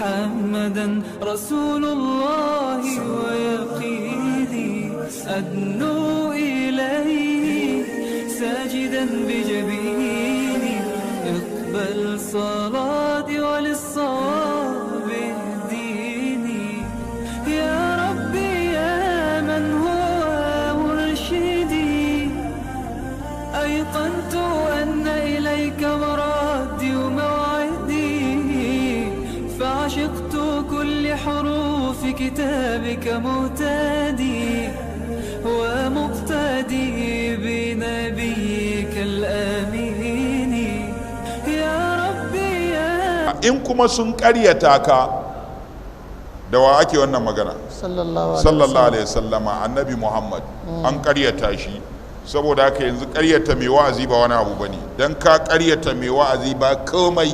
محمدا رسول الله ويقيني أدنو إليه ساجدا بجبيني اقبل صلاتي وللصواب اهديني يا ربي يا من هو مرشدي أيقنت أن إليك مرادي وموعدي فعشقت كل حروف كتابك مهتدي ومقتدي بنبيك الأمين يا ربي يا in kuma sun karyata ka da wa ake wannan magana sallallahu alaihi sallallahu alaihi wasallama annabi muhammad an karyata shi saboda haka yanzu karyata mai wa'azi ba wani abu bane dan ka karyata mai wa'azi ba komai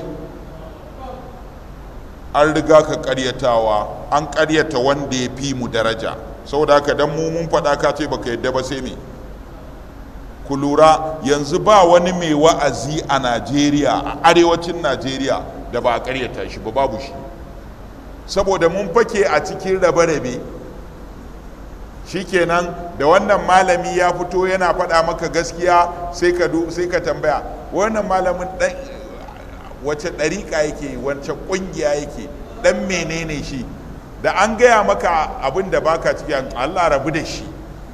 an riga ka karyatawa an karyata wanda ya fi mu daraja saboda haka dan mu mun faɗa ka ce baka yadda ba sai me ku lura yanzu ba wani mai wa'azi a najeriya a arewacin najeriya da ba a karyata shi ba babu shi saboda mun fake a cikin rabe-rabe shikenan da wannan malami ya fito yana faɗa maka gaskiya sai ka du- sai ka tambaya wannan malamin ɗan wace ɗariƙa yake wace ƙungiya yake ɗan menene shi da an gaya maka abin da baka ciki Allah rabu da shi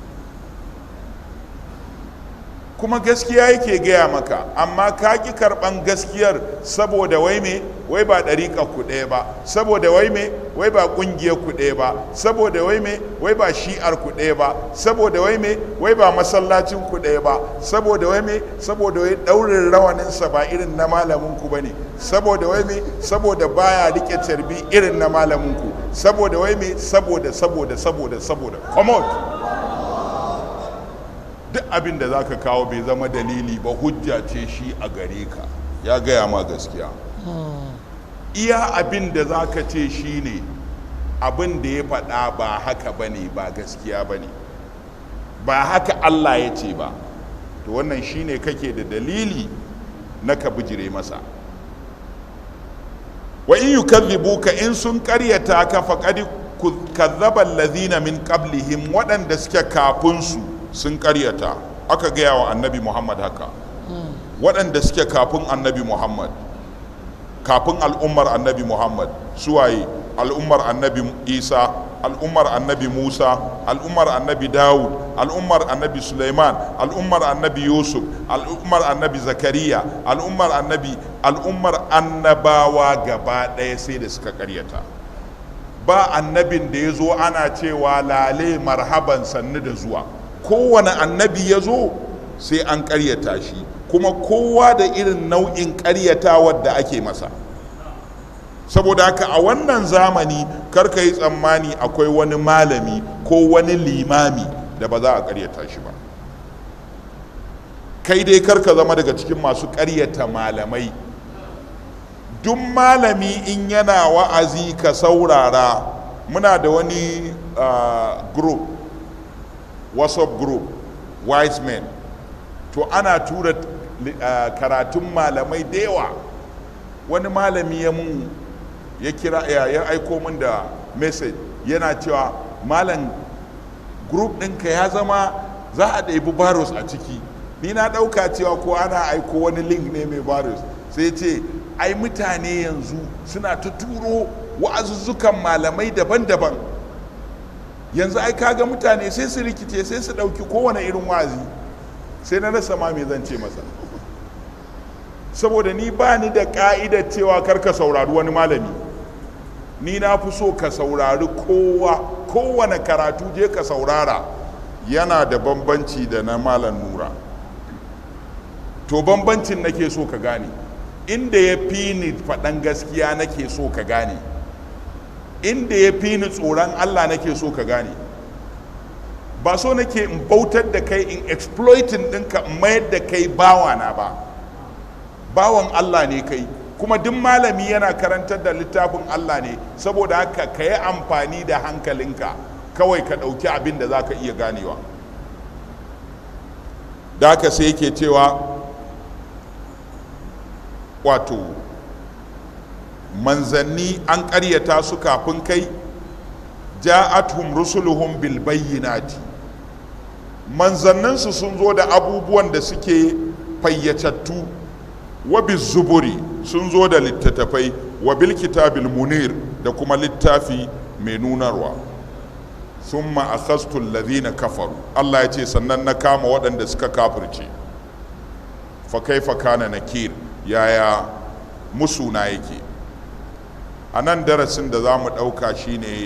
kuma gaskiya yake gaya maka amma ka ƙi karɓan gaskiyar saboda wai me wai ba ɗariƙa ku ɗaya ba saboda wai me wai ba ƙungiyar ku ɗaya ba saboda wai me wai ba shi'ar ku ɗaya ba saboda wai me wai ba masallacin ku ɗaya ba saboda wai me saboda wai ɗaurin rawaninsa ba irin na malamin ku bane saboda wai me saboda baya rike carbi irin na malamin ku saboda wai me saboda saboda saboda saboda come on duk abin da za ka kawo bai zama dalili ba hujja ce shi a gare ka ya gaya ma gaskiya iya abin da za ka ce shi ne abin da ya faɗa ba haka ba ne ba gaskiya ba ne ba haka allah ya ce ba to wannan shi ne kake da dalili na ka bijire masa wa in yukadhibuka in sun karyata ka faqad kazzaba allazina min qablihim waɗanda suke kafin su sun karyata aka gaya wa annabi muhammad haka waɗanda suke kafin annabi muhammad kafin al'ummar annabi muhammad suwaye al'ummar annabi isa al'ummar annabi musa al'ummar annabi dawud al'ummar annabi suleiman al'ummar annabi yusuf al'ummar annabi zakariya al'ummar annabi al'ummar annabawa gaba ɗaya sai da suka karyata ba annabin da ya zo ana cewa lale marhaban sannu da zuwa kowane annabi ya zo sai an karyata shi kuma kowa da irin nau'in karyatawar da ake masa saboda haka a wannan zamani karka yi tsammani akwai wani malami ko wani limami da ba za a karyata shi ba kai dai karka zama daga cikin masu karyata malamai duk malami in yana wa'azi ka saurara muna da wani uh, group whatsapp group wise men to ana tura uh, karatun malamai da yawa wani malami ya mun ya kira ya, ya aiko min da message yana cewa malam group ɗinka ya zama za a ɗaibi barus a ciki ni na ɗauka cewa ko ana aiko wani link ne mai barus sai ce ai mutane yanzu suna ta turo wa'azuzzukan malamai daban-daban yanzu ai kaga mutane sai su rikice sai su ɗauki kowane irin wa'azi sai na rasa ma me zan ce masa saboda ni ba ni da ka'idar cewa kar ka saurari wani malami ni na fi so ka saurari kowa kowane karatu je ka saurara yana da bambanci da na malam nura to bambancin nake so ka gane inda ya fi ni faɗan gaskiya nake so ka gane inda ya fi ni tsoron allah nake so ka gane ba so nake in bautar da kai in exploiting ɗinka in mayar da kai bawana ba bawan allah ne kai kuma duk malami yana karantar da littafin allah ne saboda haka ka yi amfani da hankalinka kawai ka ɗauki abin da za ka iya ganewa da haka sai yake cewa wato manzanni an ƙaryata su kafin kai ja'atuhum rusuluhum bil bayyinati manzanninsu sun zo da abubuwan da suke fayyatattu wa zuburi sun zo da littattafai wa bil kitabil munir da kuma littafi mai nunarwa summa akhastu alladhina kafaru Allah ya ce sannan na kama waɗanda suka kafirce fa kaifa kana nakir yaya musu na yake a nan darasin da za mu ɗauka shine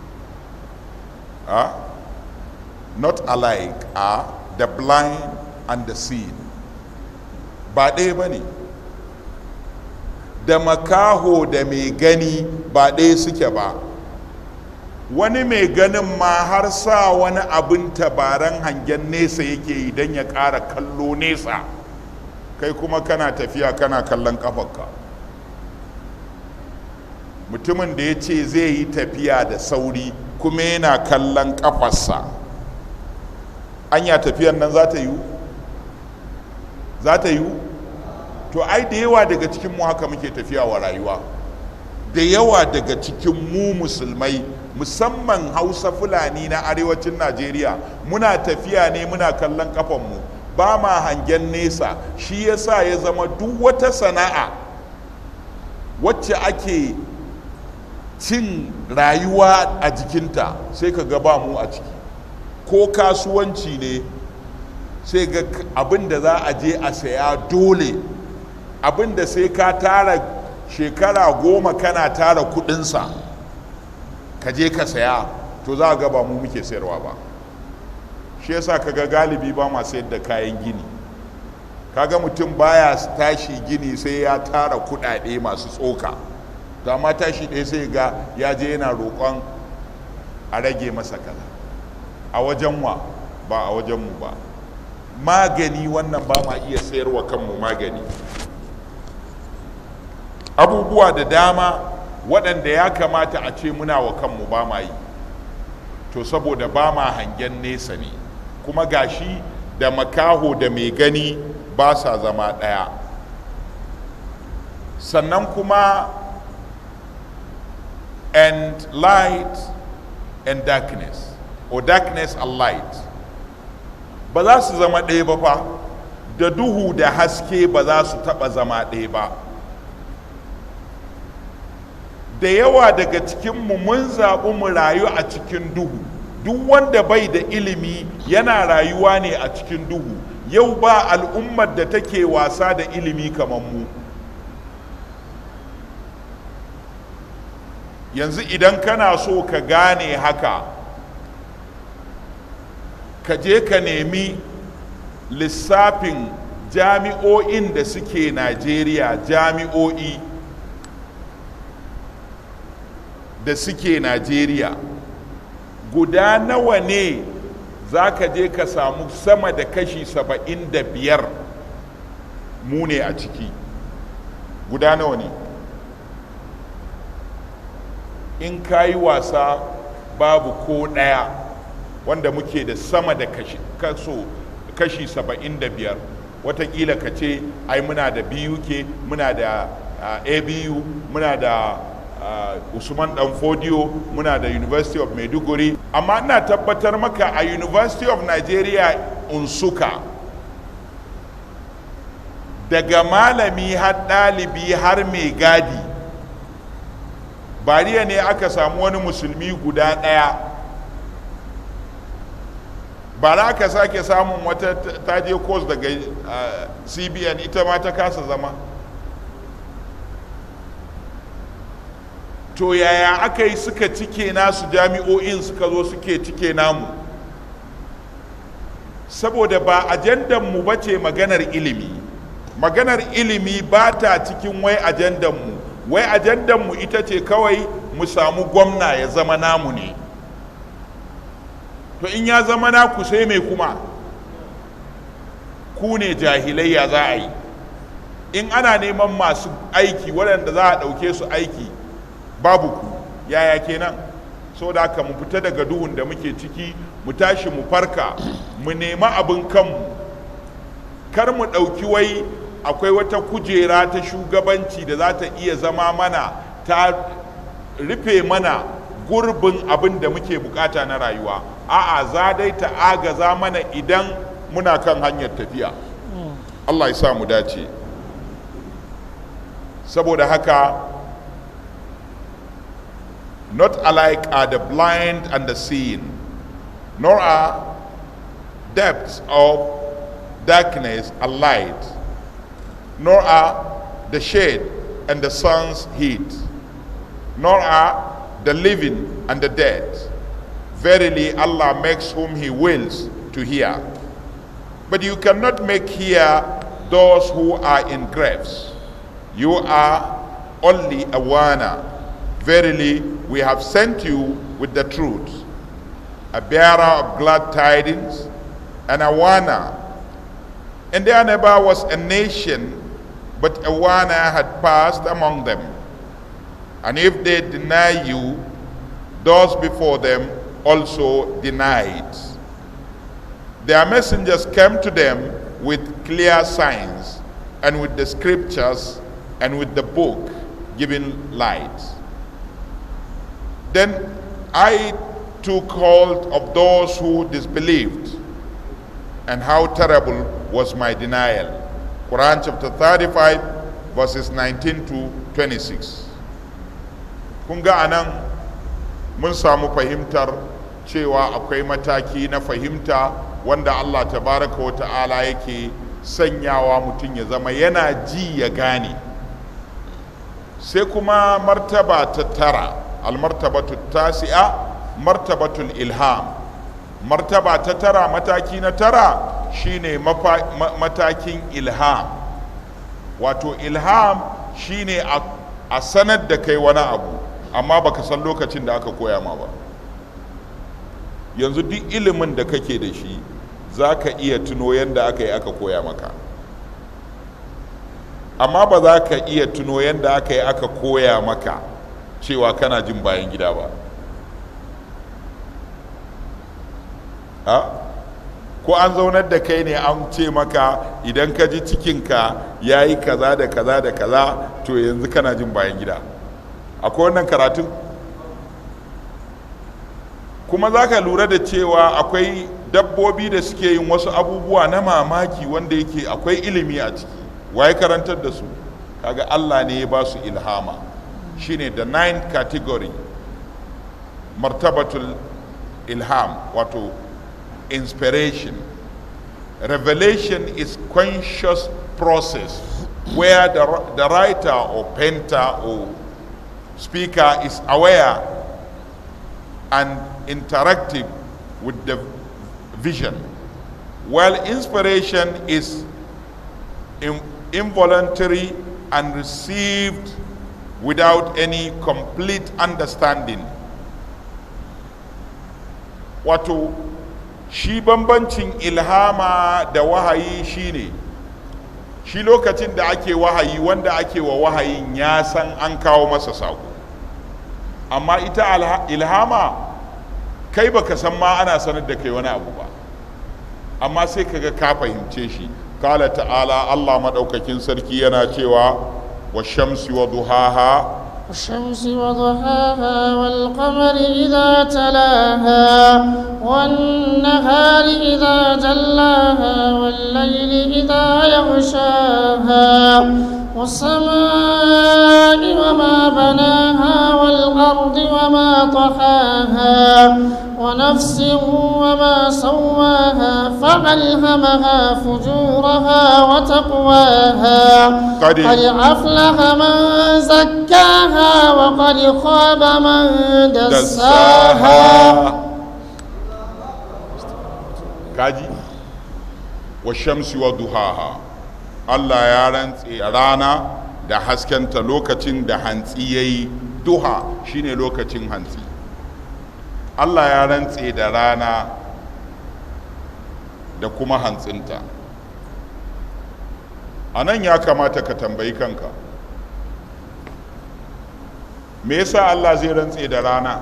a not alike are the blind and the seeing ba ɗaya ba ne da makaho da mai gani ba ɗaya suke ba wani mai ganin ma har sa wani abin tabaran hangen nesa yake yi don ya ƙara kallo nesa kai kuma kana tafiya kana kallon ƙafarka mutumin da ya ce zai yi tafiya da sauri kuma yana kallon ƙafarsa anya tafiyan nan za ta yiwu za ta yiwu to ai da yawa daga cikin mu haka muke tafiya wa rayuwa da yawa daga cikin mu musulmai musamman hausa fulani na arewacin najeriya muna tafiya ne muna kallon kafanmu ba ma hangen nesa shi yasa ya zama duk wata sana'a wacce ake cin rayuwa a jikinta sai ka ga ba mu a ciki ko kasuwanci ne sai ga abin da za a je a saya dole abin da sai ka tara shekara goma kana tara kudinsa ka je ka saya to za a ga ba mu muke sayarwa ba shi yasa kaga galibi ba ma sayar da kayan gini kaga mutum baya tashi gini sai ya tara kudade masu tsoka to amma tashi ɗaya sai ga ya je yana roƙon a rage masa kaza a wajen wa ba a wajen mu ba magani wannan ba ma iya sayarwa kanmu magani abubuwa da dama waɗanda ya kamata a ce muna wa kanmu ba ma yi to saboda ba ma hangen nesa ne kuma gashi da makaho da mai gani ba sa zama ɗaya sannan kuma and light and darkness or darkness and light ba za su zama ɗaya ba fa da duhu da haske ba za su taɓa zama ɗaya ba da yawa daga cikinmu mun zaɓi mu rayu a cikin duhu duk wanda bai da ilimi yana rayuwa ne a cikin duhu yau ba al'ummar da take wasa da ilimi kamar mu yanzu idan kana so ka gane haka ka je ka nemi lissafin jami'o'in da suke najeriya jami'o'i da suke najeriya guda nawa ne za ka je ka samu sama da kashi saba'in da biyar mu ne a ciki guda nawa ne in ka yi wasa babu ko ɗaya wanda muke da sama da kashi kaso kashi saba'in da biyar watakila ka ce ai muna da buk muna da uh, abu muna da uh, usman dan fodiyo muna da university of maiduguri amma ina tabbatar maka a university of nigeria unsuka daga malami har ɗalibi har mai gadi bariya ne aka samu wani musulmi guda ɗaya ba za ka sake samun wata taje course daga uh, cbn ita ma ta kasa zama to yaya aka yi suka cike nasu jami'o'in suka zo suke cike namu saboda ba ajandanmu ba ce maganar ilimi maganar ilimi ba ta cikin wai ajandanmu wai ajandanmu ita ce kawai mu samu gwamna ya zama namu ne to in ya zama naku sai mai kuma ku ne jahilai ya za a yi in ana neman masu aiki waɗanda za a ɗauke su aiki babu ku yaya kenan so da haka mu fita daga duhun da muke ciki mu tashi mu farka mu nema abin kanmu kar mu ɗauki wai akwai wata kujera ta shugabanci da za ta iya zama mana ta rufe mana gurbin abin da muke bukata na rayuwa a'a za dai ta agaza mana idan muna kan hanyar tafiya Allah ya sa mu dace saboda haka not alike are the blind and the seeing nor are depths of darkness and light nor are the shade and the sun's heat nor are the living and the dead verily allah makes whom he wills to hear but you cannot make hear those who are in graves you are only a warner. Verily, we have sent you with the truth, a bearer of glad tidings, and a warner. And there never was a nation, but a warner had passed among them. And if they deny you, those before them also denied. Their messengers came to them with clear signs and with the scriptures and with the book giving light. Then I took hold of those who disbelieved, and how terrible was my denial. Quran chapter 35, verses 19 to 26. Kun ga anan mun samu fahimtar cewa akwai mataki na fahimta wanda Allah tabaraka wa ta'ala yake sanyawa mutum ya zama yana ji ya gane. sai kuma martaba ta tara almartabatu tasi'a martabatul ilham martaba ta tara mataki na tara shine matakin ilham wato ilham shine a sanar da kai wani abu amma baka san lokacin da aka koya ma ba yanzu duk ilimin da kake da shi za ka iya tuno yadda aka yi aka koya maka amma ba za ka iya tuno yadda aka yi aka koya maka cewa kana jin bayan gida ba ha ko an zaunar da kai ne an ce maka idan ka ji cikinka ya yi kaza da kaza da kaza to yanzu kana jin bayan gida akwai wannan karatun kuma za ka lura da cewa akwai dabbobi da suke yin wasu abubuwa na mamaki wanda yake akwai ilimi a ciki waye karantar da su kaga Allah ne ya ba su ilhama shine the ninth category martabatul ilham wato inspiration revelation is conscious process where the, the writer or painter or speaker is aware and interactive with the vision while inspiration is in, involuntary and received without any complete understanding wato shi bambancin ilhama da wahayi shine shi lokacin da ake wahayi wanda ake wa wahayin ya san an kawo masa sako amma ita ilhama kai baka san ma ana sanar da kai wani abu ba amma sai kaga ka fahimce shi kala ta'ala Allah madaukakin sarki yana cewa wa shamsi wa duhaha والشمس وضحاها والقمر إذا تلاها والنهار إذا جلاها والليل إذا يغشاها والسماء وما بناها والأرض وما طحاها ونفس وما سواها فألهمها فجورها وتقواها قد- قد أفلح من زكاها وقد خاب من دساها kaji wa shamsi wa duhaha Allah ya rantse rana da haskenta lokacin da hantsi ya yi duha shine lokacin hantsi Allah ya rantse da rana da kuma hantsinta a nan ya kamata ka tambayi kanka me yasa Allah zai rantse da rana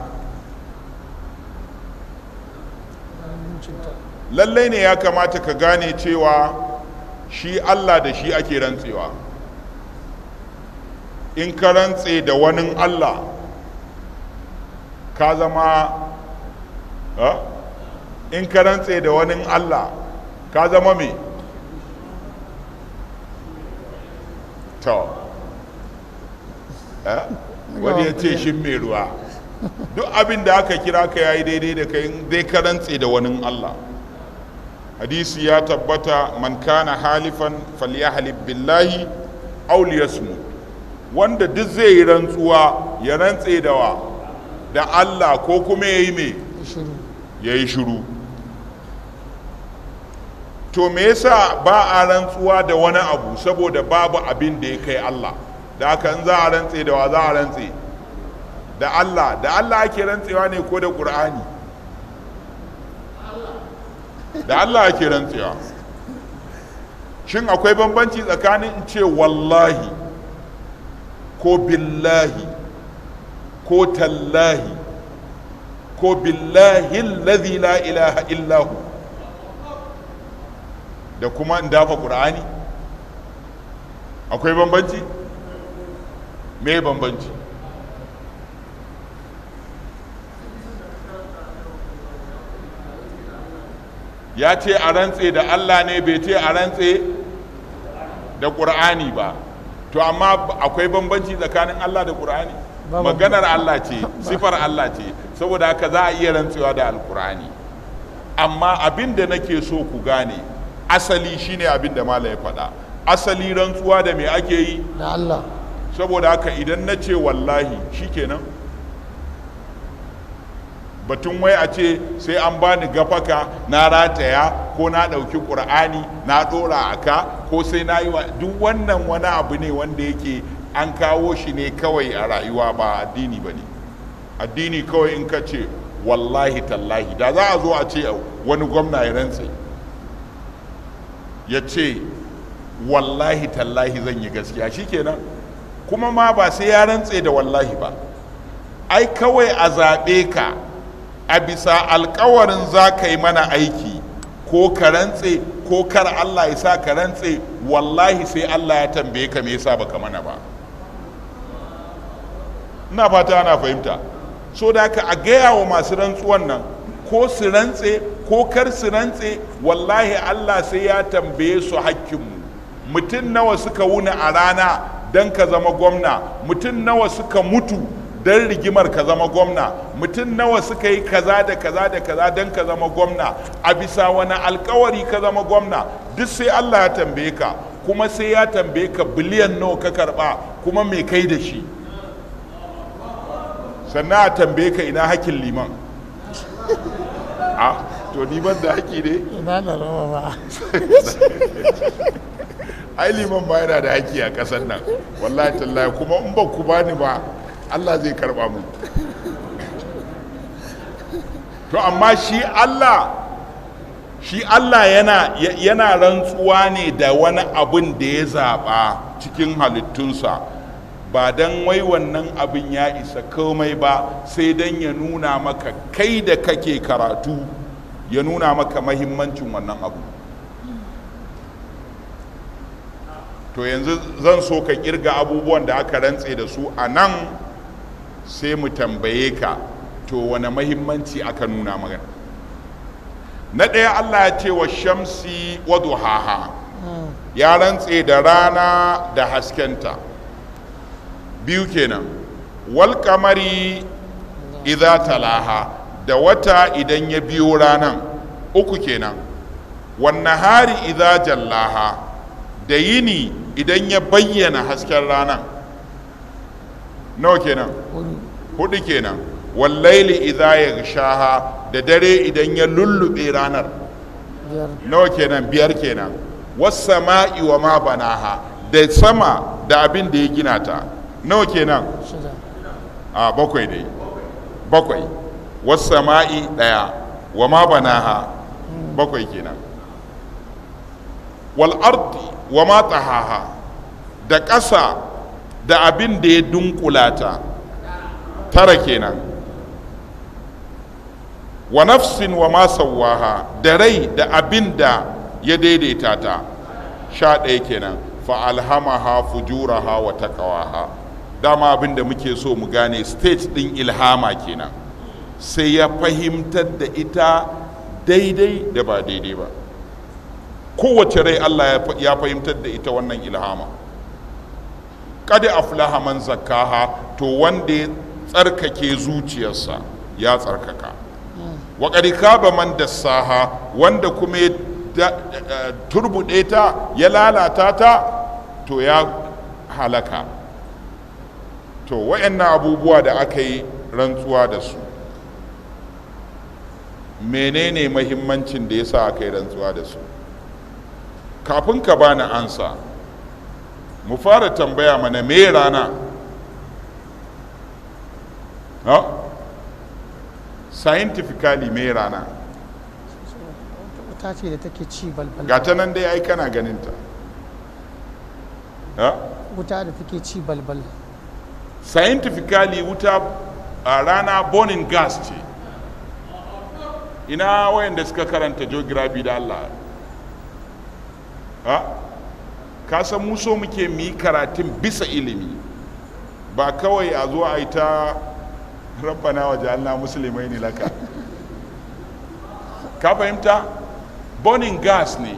lallai ne ya kamata ka gane cewa shi Allah da shi ake rantsewa in ka rantse da wani Allah ka zama ha? in ka rantse da wani Allah ka zama me to eh? wani ya ce shin mai ruwa duk abin da aka kira ka yayi daidai da kai dai ka rantse da wani Allah hadisi ya tabbata man kana halifan falyahlib billahi aw liyasmut wanda duk zai yi rantsuwa ya rantse da wa da Allah ko kuma yayi me shiru yayi shiru to me yasa ba a rantsuwa da wani abu saboda babu abin da ya kai Allah da haka in za a rantse da wa za a rantse da Allah da Allah ake rantsewa ne ko da Qur'ani da Allah ake rantsewa shin akwai bambanci tsakanin in ce wallahi ko billahi ko tallahi ko billahi alladhi la ilaha illahu da kuma in dafa ƙur'ani akwai bambanci me bambanci ya ce a rantse da allah ne bai ce a rantse da ƙur'ani ba to amma akwai bambanci tsakanin allah da ƙur'ani Ba maganar allah ce sifar allah ce saboda haka za a iya rantsewa da alƙur'ani amma abin da nake so ku gane asali shine abin da malam ya faɗa asali rantsuwa da me ake yi da Allah saboda haka idan na ce wallahi shikenan batun wai a ce sai an bani gafaka na rataya ko na ɗauki ƙur'ani na ɗora a ka ko sai na yi wa duk wannan wani abu ne wanda yake an kawo shi ne kawai a rayuwa ba addini ba ne addini kawai in ka ce wallahi tallahi da za a zo a ce wani gwamna ya rantse ya ce wallahi tallahi zan yi gaskiya shikenan kuma ma ba sai ya rantse da wallahi ba ai kawai a zaɓe ka a bisa alkawarin za ka yi mana aiki ko ka rantse ko kar Allah ya sa ka rantse wallahi sai Allah ya tambaye ka me yasa baka mana ba ina fata ana fahimta so da haka a gaya wa masu rantsuwan nan ko su rantse ko kar su rantse wallahi Allah sai ya tambaye su hakkinmu mutum nawa suka wuni a rana don ka zama gwamna mutum nawa suka mutu don rigimar ka zama gwamna mutum nawa suka yi kaza da kaza da kaza don ka zama gwamna a bisa wani alkawari ka zama gwamna duk sai Allah ya tambaye ka kuma sai ya tambaye ka biliyan nawa ka karba kuma me kai da shi sannan a tambaye ka ina hakkin liman a to ni ban da haƙi ne ina da rawa ba ai liman ba yana da haƙi a ƙasar nan wallahi tallahi kuma in ba ku bani ba Allah zai karba mu to amma shi Allah shi Allah yana yana rantsuwa ne da wani abin da ya zaɓa cikin halittunsa ba don wai wannan abin ya isa komai ba sai don ya nuna maka kai da kake karatu ya nuna maka mahimmancin wannan abu to yanzu zan so ka kirga abubuwan da aka rantse da su a nan sai mu tambaye ka to wane mahimmanci aka nuna magana na ɗaya allah ya ce wa shamsi wa duhaha ya rantse da rana da haskenta biyu kenan wal kamari idza talaha da wata idan ya biyo ranan uku kenan wan nahari idza jallaha da yini idan ya bayyana hasken ranan nawa kenan hudu kenan wallaili idza yaghshaha da dare idan ya lullube ranar biyar nawa kenan biyar kenan was sama'i wa ma banaha da sama da abin da ya gina ta nawa kenan shida a bakwai dai bakwai was sama'i daya wa ma banaha bakwai kenan wal ardi wa ma tahaha da ƙasa da abin da ya dunkula ta tara kenan wa nafsin wa ma sawwaha da rai da abin da ya daidaita ta sha ɗaya kenan fa alhamaha fujuraha wa taqwaha dama abin da muke so mu gane stage ɗin ilhama kenan sai ya fahimtar da ita daidai da ba daidai ba kowace rai Allah ya fahimtar da ita wannan ilhama kada aflaha man zakkaha to wanda ya tsarkake zuciyarsa ya tsarkaka wa kaba man dassaha wanda kuma ya turbuɗe ta ya lalata ta to ya halaka to wayannan abubuwa da aka yi rantsuwa da su menene mahimmancin da ya sa aka yi rantsuwa da su kafin ka bani ansa mu fara tambaya mana me rana ha scientifically me rana wuta ce da take ci balbal ga ta nan dai ai kana ganinta ha wuta da take ci balbal scientifically wuta a rana burning gas ce ina wayanda suka karanta geography da Allah ha ka san mu so muke mu yi karatun bisa ilimi ba kawai a zo a yi ta rabbana wa ja'alna musulmai ne laka ka fahimta burning gas ne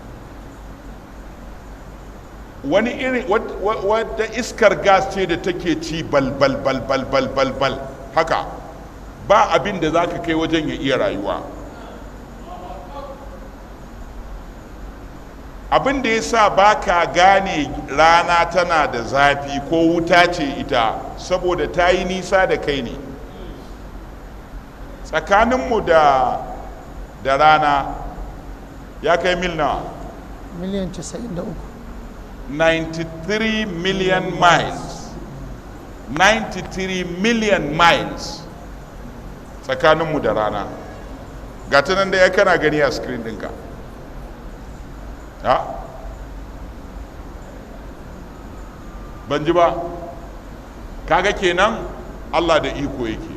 wani irin wadda iskar gas ce da take ci bal bal bal bal bal bal bal haka ba abin da za ka kai wajen ya iya rayuwa abin da ya sa ba ka gane rana tana da zafi ko wuta ce ita saboda ta yi nisa da kai ne tsakaninmu da da rana ya kai mil nawa miliyan 93 93 million miles 93 million miles tsakaninmu da rana ga ta nan da ya kana gani a screen ɗinka ha ban ji ba kaga kenan allah da iko yake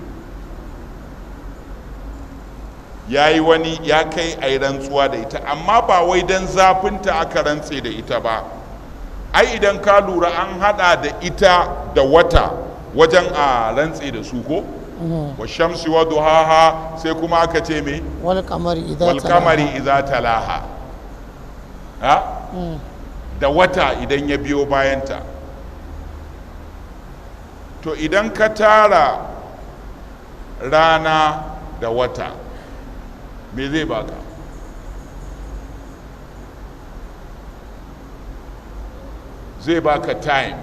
ya yi wani ya kai a yi rantsuwa da ita amma ba wai don zafinta aka rantse da ita ba ai idan ka lura an hada da ita da wata wajen a rantse da su ko wa shamsi wa duhaha sai kuma aka ce me wal kamari idza wal kamari idza talaha ha da wata idan ya biyo bayanta to idan ka tara rana da wata me zai baka zai baka time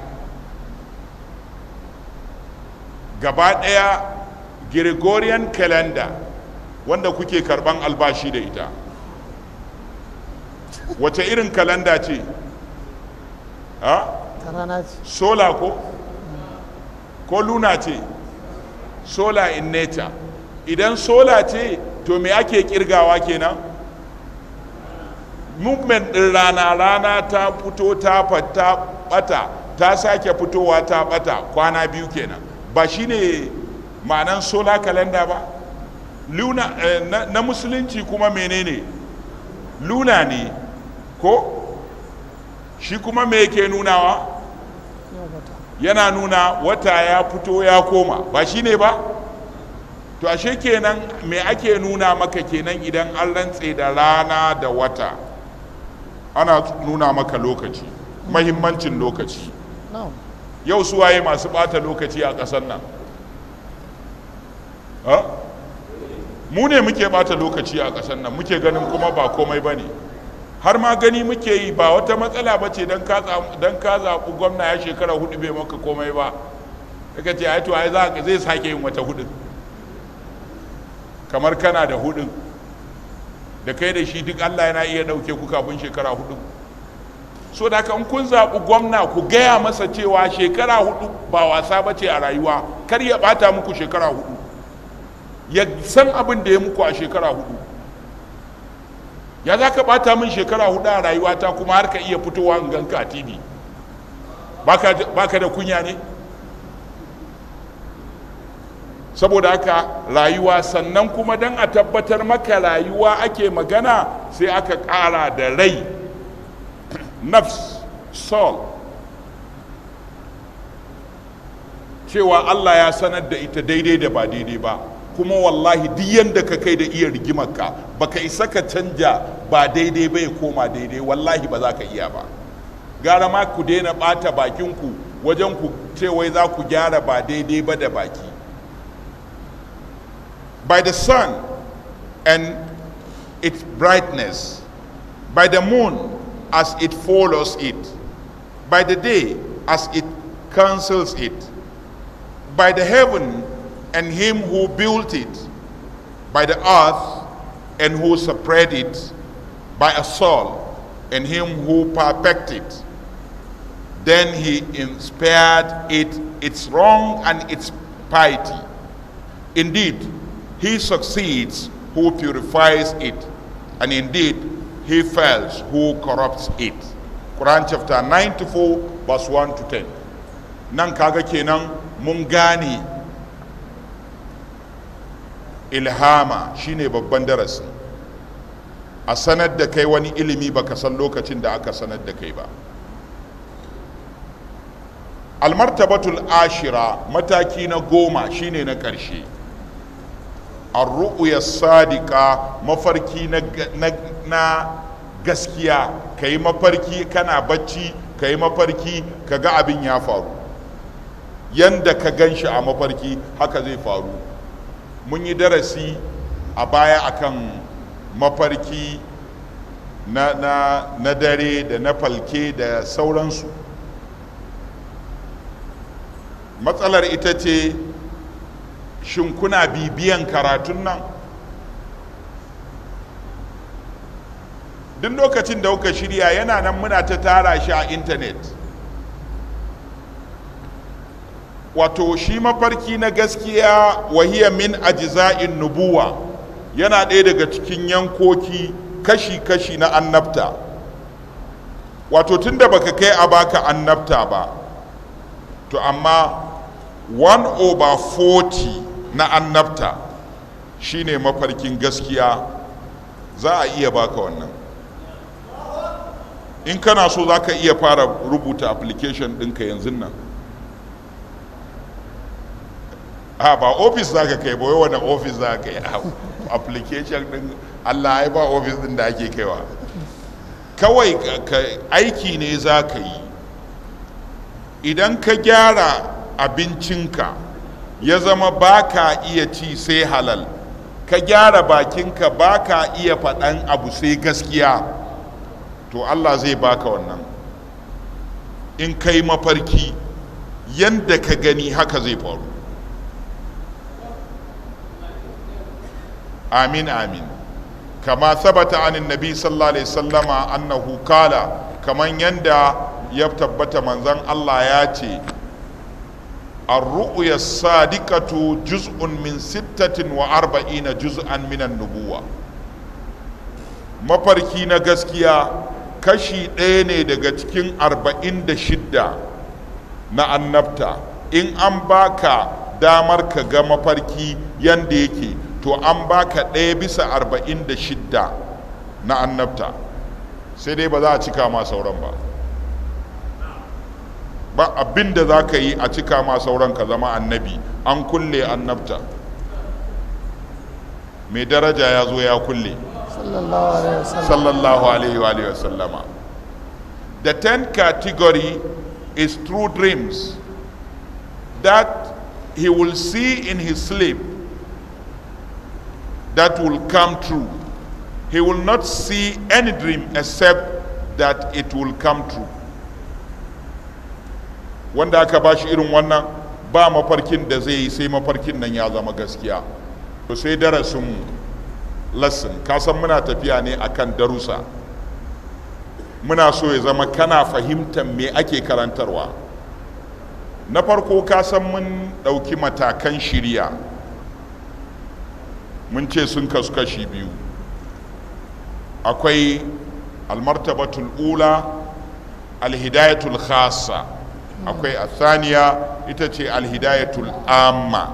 gaba ɗaya gregorian calendar wanda kuke karban albashi da ita wace irin kalanda ce ha ta rana ce sola ko ko luna ce sola in nature idan sola ce to me ake kirgawa kenan movement din rana rana ta fito ta fata bata ta sake fitowa ta bata kwana biyu kenan ba shine ma'anan solar calendar ba luna eh, na, na musulunci kuma menene luna ne ko shi kuma me yake nunawa yau wata yana nuna wata ya fito ya koma ba shi ne ba to ashe kenan me ake nuna maka kenan idan an rantse da rana da wata ana nuna maka lokaci mahimmancin lokaci no yau suwaye masu bata lokaci a ƙasar nan ha? mu ne muke bata lokaci a ƙasar nan muke ganin kuma ba komai ba ne har ma gani muke yi ba wata matsala ba ce don ka zaɓi gwamna ya shekara hudu bai maka komai ba daga ce ai to ai za ka zai sake yin wata hudun kamar kana da hudun da kai da shi duk allah yana iya ɗauke ku kafin shekara hudu so da haka in kun zaɓi gwamna ku gaya masa cewa shekara hudu ba wasa ba ce a rayuwa kar ya ɓata muku shekara hudu ya san abin da ya muku a shekara hudu ya za ka ɓata min shekara hudu a rayuwata kuma har ka iya fitowa in ganka a tv baka da kunya ne saboda haka rayuwa sannan kuma don a tabbatar maka rayuwa ake magana sai aka ƙara da rai nafs soul cewa Allah ya sanar da ita daidai da ba daidai ba kuma wallahi duk yanda ka kai da iya rigimarka baka isa ka canja ba daidai ba ya koma daidai wallahi ba za ka iya ba gara ma ku daina ɓata bakinku wajen ku wai za ku gyara ba daidai ba da baki by the sun and its brightness by the moon as it follows it by the day as it cancels it by the heaven and him who built it, by the earth and who spread it, by a soul and him who perfected it. Then he inspired it its wrong and its piety. Indeed, he succeeds who purifies it, and indeed, he fails who corrupts it. Quran chapter 94, verse 1 to 10. Nan kaga kenan mun gane ilhama shine babban darasi a sanar da kai wani ilimi baka san lokacin da aka sanar da kai ba almartabatul ashira mataki na goma shine na ƙarshe arru'uya sadiqa mafarki na, na, na gaskiya ka yi mafarki kana bacci ka yi mafarki ka ga abin ya faru yanda ka gan shi a mafarki haka zai faru mun yi darasi a baya akan mafarki na, na, na dare da na falke da sauransu matsalar ita ce shin kuna bibiyan karatun nan duk lokacin da kuka shirya yana nan muna ta tara shi a intanet wato shi mafarki na gaskiya wahiya min ajza'in nubuwa yana ɗaya daga cikin yankoki kashi-kashi na annabta wato tunda baka kai a baka annabta ba to amma 1 over 40 na annabta shine mafarkin gaskiya za a iya baka wannan in kana so za ka iya fara rubuta application ɗinka yanzu nan a ba ofis za ka kai ba wani ofis za ka yi application ɗin allah ya ba ofis ɗin da ake kaiwa kawai aiki ne za ka yi idan ka gyara abincinka ya zama ba ka iya ci sai halal ka gyara bakinka ba ka iya faɗan abu sai gaskiya to allah zai baka wannan in kai mafarki yadda ka gani haka zai faru amin amin kama sabata anin nabi sallallahu alaihi sallama annahu kala kaman yanda ya tabbata manzan allah ya ce الرؤيا الصادقة جزء من ستة وأربعين جزءا من النبوة mafarki na gaskiya kashi ɗaya ne daga cikin arba'in da shidda na annabta in an baka damar ka ga mafarki yanda yake to an baka ɗaya bisa arba'in da shidda na annabta sai dai ba za a cika ma sauran ba ba abin da za ka yi a cika ma sauran ka zama annabi an kulle annabta mai daraja ya zo ya kulle sallallahu alaihi wa sallama the tenth category is true dreams that he will see in his sleep that will come true he will not see any dream except that it will come true wanda aka ba shi irin wannan ba mafarkin da zai yi sai mafarkin nan ya zama gaskiya to sai darasin lesson kasan muna tafiya ne akan darusa muna so ya zama kana fahimtar me ake karantarwa na farko kasan mun ɗauki matakan shirya mun ce sun kasu kashi biyu akwai almartabatul ula alhidayatul khasa akwai athaniya ita ce alhidayatul amma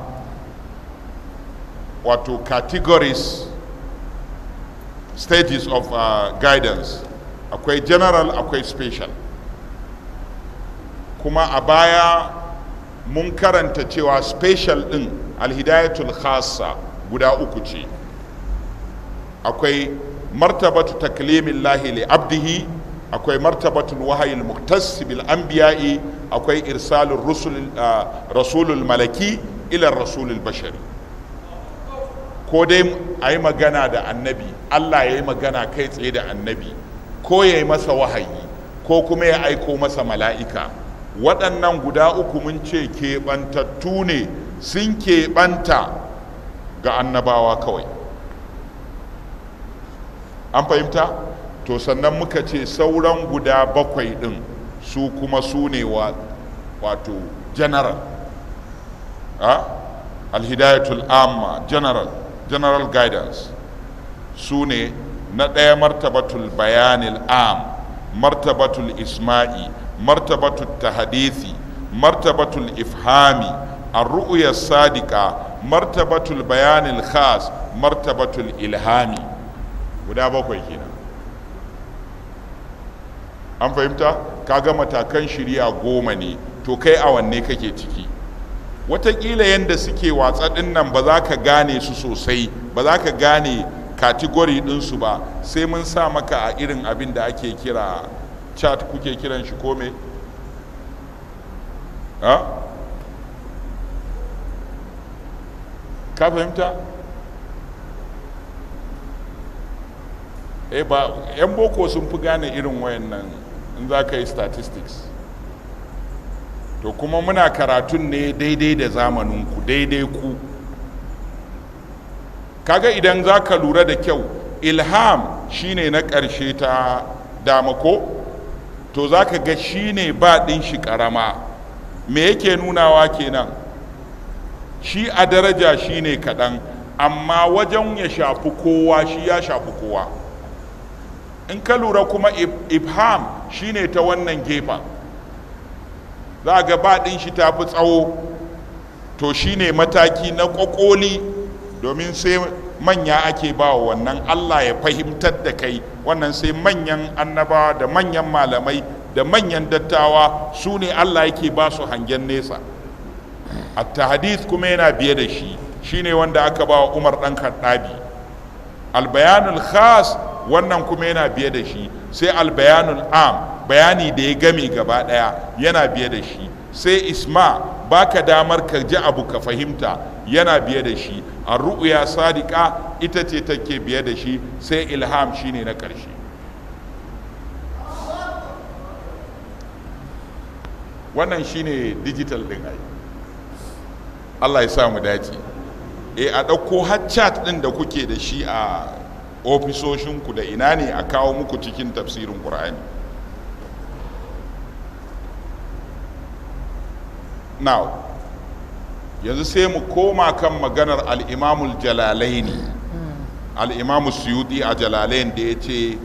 wato categories stages of uh, guidance akwai general akwai special kuma a baya mun karanta cewa special din alhidayatul khassa guda uku ce akwai martabatu taklimin lahi li abdihi akwai martabatul wahayil muktas bil anbiya'i akwai irsalul rusul rasulul malaki ila rasulul bashari ko dai a yi magana da annabi allah ya yi magana kai tsaye da annabi ko ya yi masa wahayi ko kuma ya aiko masa mala'ika waɗannan guda uku mun ce keɓantattu ne sun keɓanta ga annabawa kawai an fahimta to sannan muka ce sauran guda bakwai ɗin su kuma su ne wato general alhidayatul amma general general guidance su ne na ɗaya martabatul bayanil am martabatul isma'i martabatul tahadithi martabatul ifhami الرؤيا الصادقة مرتبة البيان الخاص مرتبة الإلهامي guda bakwai kenan an fahimta kaga matakan shirya goma ne to kai a wanne kake ciki watakila yadda suke watsa ɗin nan ba za ka gane su sosai ba za ka gane katigori ɗinsu ba sai mun sa maka a irin abin da ake kira chat kuke kiran shi kome ka fahimta eh ba yan boko sun fi gane irin wayannan in za ka yi statistics to kuma muna karatun ne daidai da zamaninku daidai ku kaga idan za ka lura da kyau ilham shine na ƙarshe ta dama ko to za ka ga shine ba ɗin shi ƙarama me yake nunawa kenan shi a daraja shine kaɗan amma wajen ya shafi kowa shi ya shafi kowa in ka lura kuma ibham shine ta wannan gefen za ga baɗin shi ta fi tsawo to shine mataki na ƙwaƙoli domin sai manya ake ba wa wannan allah ya fahimtar da kai wannan sai manyan annabawa da manyan malamai da manyan dattawa su ne allah yake ba su hangen nesa at-tahadith kuma yana biye da shi shine wanda aka ba wa umar ɗan kaddabi albayanul khas wannan kuma yana biye da shi sai albayanul am bayani da ya game gaba daya yana biye da shi sai isma baka damar ka ji abu ka fahimta yana biye da shi ru'ya sadiqa ita ce take biye da shi sai ilham shine na ƙarshe wannan shine digital din ai Allah ya sa mu dace e a ɗauko har chat ɗin da kuke da shi a ofisoshinku da ina ne a kawo muku cikin tafsirin ƙur'ani now yanzu sai mu koma kan maganar al'imamul jalalaini al'imamu suyuti a jalalain da ya ce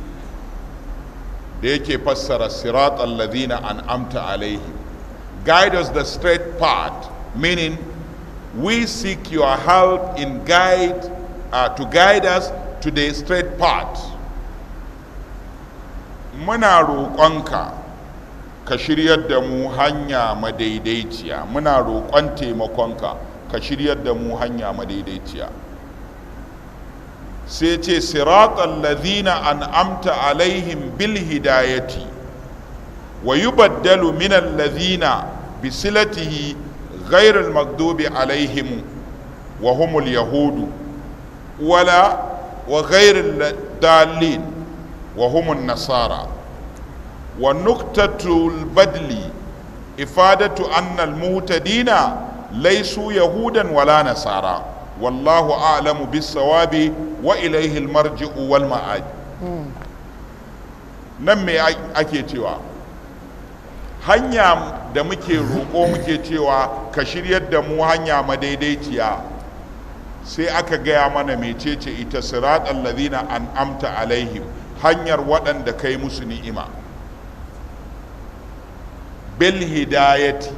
da yake fassara sirat alladhina an'amta alaihim guide us the straight path meaning we seek your help in guide uh, to guide us to the straight path muna roƙonka ka shiryar da mu hanya madaidaiciya muna roƙon taimakonka ka shiryar da mu hanya madaidaiciya sai ce siratan ladhina an'amta alaihim bil hidayati wa yubaddalu min alladhina bisilatihi غير المغضوب عليهم وهم اليهود ولا وغير الضالين وهم النصارى ونقطة البدل إفادة أن المهتدين ليسوا يهودا ولا نصارى والله أعلم بالصواب وإليه المرجع والمآد نمي أكي تيوا hanya da muke roƙo muke cewa ka shiryar da mu hanya madaidaiciya sai aka gaya mana mecece ita sirat allazina an'amta alaihim hanyar waɗanda kai musu ni'ima bil hidayati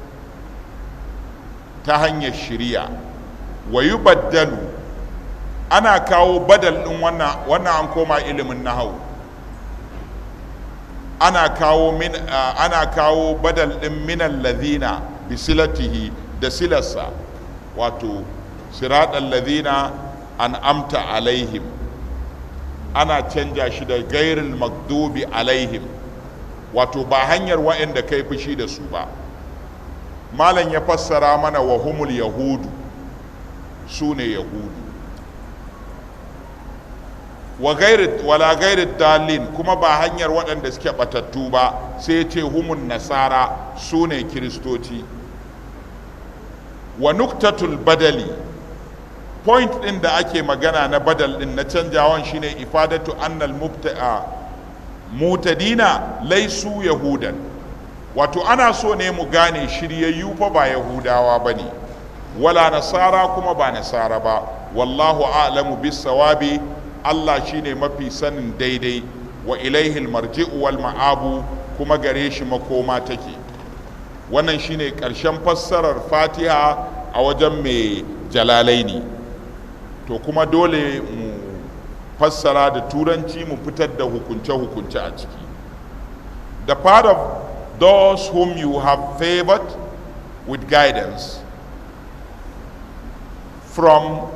ta hanyar shiriya wa yubaddalu ana kawo badal ɗin wannan an koma ilimin nahawu ana kawo min ana kawo badal din minal ladhina bisilatihi da silarsa wato siraɗan ladina an amta alaihim ana canja shi da gairil magdubi alaihim wato ba hanyar wa'anda kai fushi da su ba malam ya fassara mana wa humul yahudu su ne yahudu wa gairit wala gairit dalin kuma ba hanyar waɗanda suke batattu ba sai ce humun nasara su ne kiristoci wa nuktatul badali point ɗin da ake magana na badal ɗin na canjawan shine ifadatu annal mubta'a mutadina laisu yahudan wato ana so ne mu gane shiryayyu fa ba yahudawa ba ne wala nasara kuma ba nasara ba wallahu a'lamu bis sawabi Allah shine mafi sanin daidai wa ilaihil marji'u wal ma'abu kuma gare shi makoma take wannan shine ƙarshen fassarar fatiha a wajen mai jalalaini to kuma dole mu fassara da turanci mu fitar da hukunce-hukunce a ciki the part of those whom you have favored with guidance from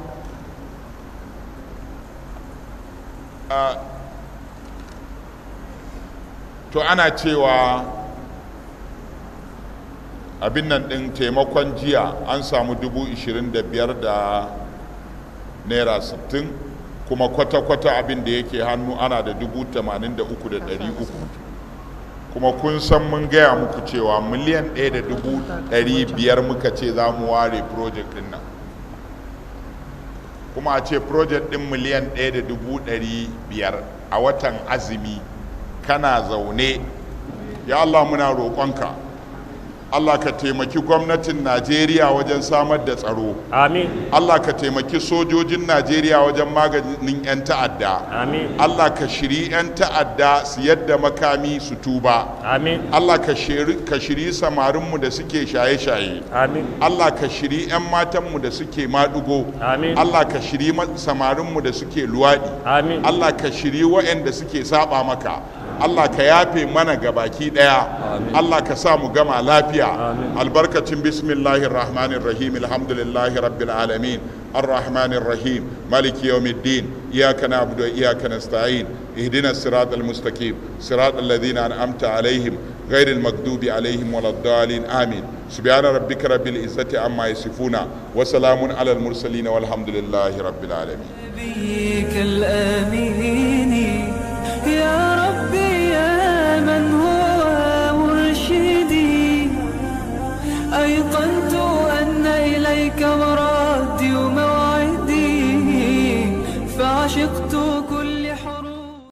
uh, to ana cewa abin nan ɗin taimakon jiya an samu dubu ishirin da biyar da naira sittin kuma kwata-kwata abin da yake hannu ana da dubu tamanin da uku da ɗari uku kuma kun san mun gaya muku cewa miliyan ɗaya da dubu ɗari biyar muka ce za mu ware project ɗin nan kuma a ce project ɗin miliyan ɗaya da dubu ɗari biyar a watan azumi kana zaune ya Allah muna roƙonka Allah ka taimaki gwamnatin Najeriya wajen samar da tsaro Amin. Allah ka taimaki sojojin Najeriya wajen maganin 'yan ta'adda Amin. Allah ka shiri 'yan ta'adda su yadda makami su tuba Amin. Allah ka shiri ka shiri samarinmu da suke shaye-shaye Amin. Allah ka shiri 'yan matanmu da suke maɗugo Amin. Allah ka shiri ma- samarinmu da suke luwaɗi Amin. Allah ka shiri waɗanda suke saba maka Allah ka yafe mana gabaki ɗaya Allah ka sa mu gama lafiya albarkacin bismillahir rahmanir rahim alhamdulillahi rabbil alamin الرحمن الرحيم مالك يوم الدين إياك نعبد وإياك نستعين اهدنا الصراط المستقيم صراط الذين أنعمت عليهم غير المغضوب عليهم ولا الضالين آمين سبحان ربك رب العزة عما يصفون وسلام على المرسلين والحمد لله رب العالمين نبيك الآمين يا ربي يا من هو مرشدي أيقنت